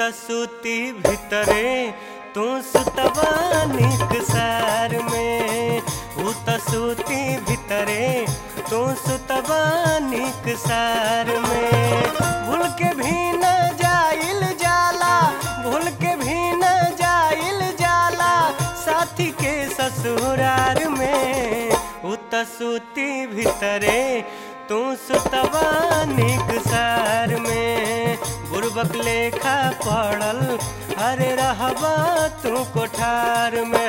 त सूती भितरे तू सुतबा निक सार में ऊ त सूती भितरे तू सुतबा निक सार में भूल के भी न जाइल जाला भूल के भी न जाइल जाला साथी के ससुरार में ऊ त सूती भितरे तू सुतबा निक सार में बुरबक लेखा पड़ल अरे रहबा तू कोठार में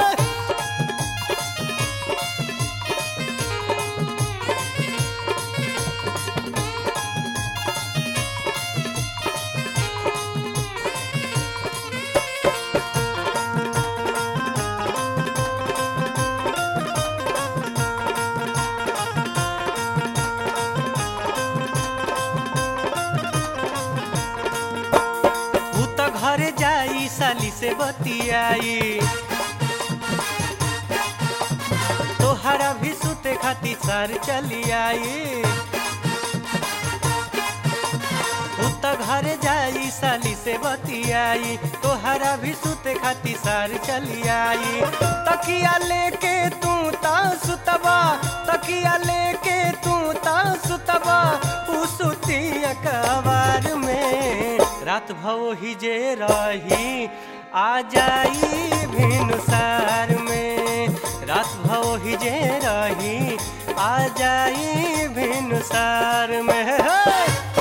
ऊ त घरे जाई साली से बतियाई तोहरा भी सुते खाती सार चली आई ऊ त घरे जाई साली से बतियाई तोहरा भी सुते खाती सार चली आई तकिया लेके तू ता सुतबा तकिया लेके तू ता सुतबा ऊ सुती अकबार में रात भव ही जे रही आ जाई भिनुसार में रात भव ही जे रही आ जाई भिनुसार में हे!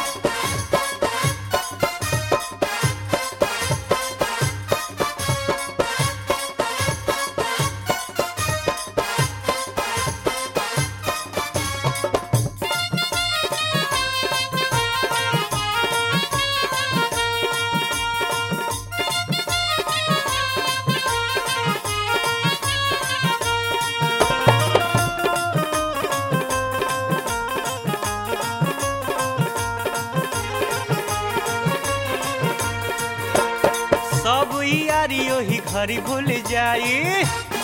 सब यारी ओही घरी भूल जाई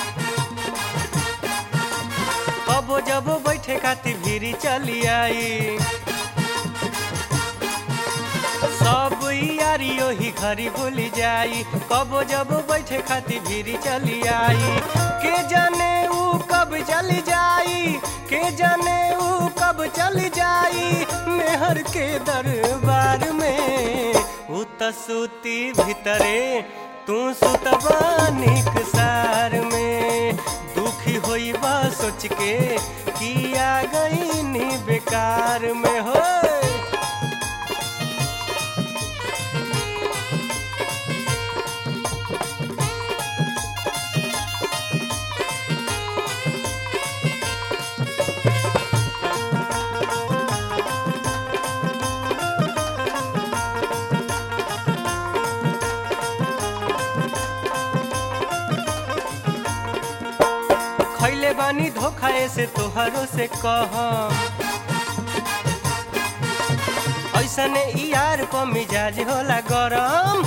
कबो जबो बैठे खाती भीरी चली आई सब यारी ओही घरी भूल जाई कबो जबो बैठे खाती भीरी चली आई के जाने ऊ कब चली जाई के जाने ऊ कब चली जाई मेहर के दरबार में ऊ त सूती भितरे तू सुतबा निक सार में दुखी होइबा सोच के किया गई नी बेकार में हो खैले बानी धोखा से तोहरो से कह ऐसने ई यार प मिजाज होला गरम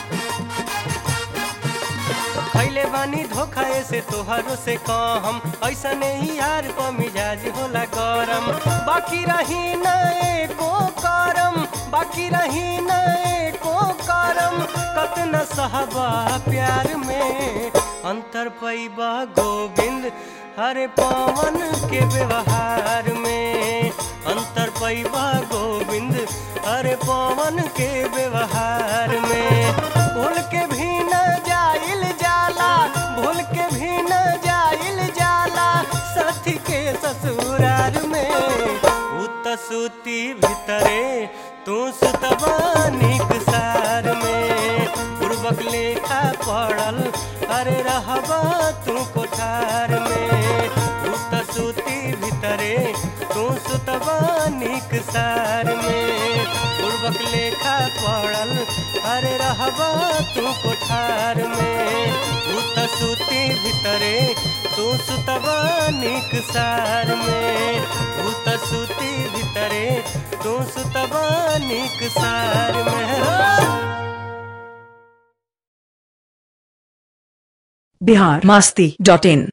खैले बानी धोखा से तोहरो से कहम ऐसने ही यार प मिजाज होला गरम बाकी रही न एको करम बाकी रही न एको करम कतना सहबा प्यार में अंतर पैबा गोविंद हरे पवन के व्यवहार में अंतर पैबा गोविंद हरे पवन के व्यवहार में भूल के भी न जाइल जाला भूल के भी न जाइल जाला साथी के ससुरार में उत सूती भितरे तू सुतबा निक सार में पूर्वक लेखा पड़ल अरे रहबा तू कोठार में उत सूती भितरे तू सुतबा निक सार में पूर्वक लेखा पड़ल अरे रहबा तू कोठार में उत सूती भितरे तू सुतबा निक सार में उत सूती भितरे तू सुतबा निक सार में बिहार मस्ती डॉट इन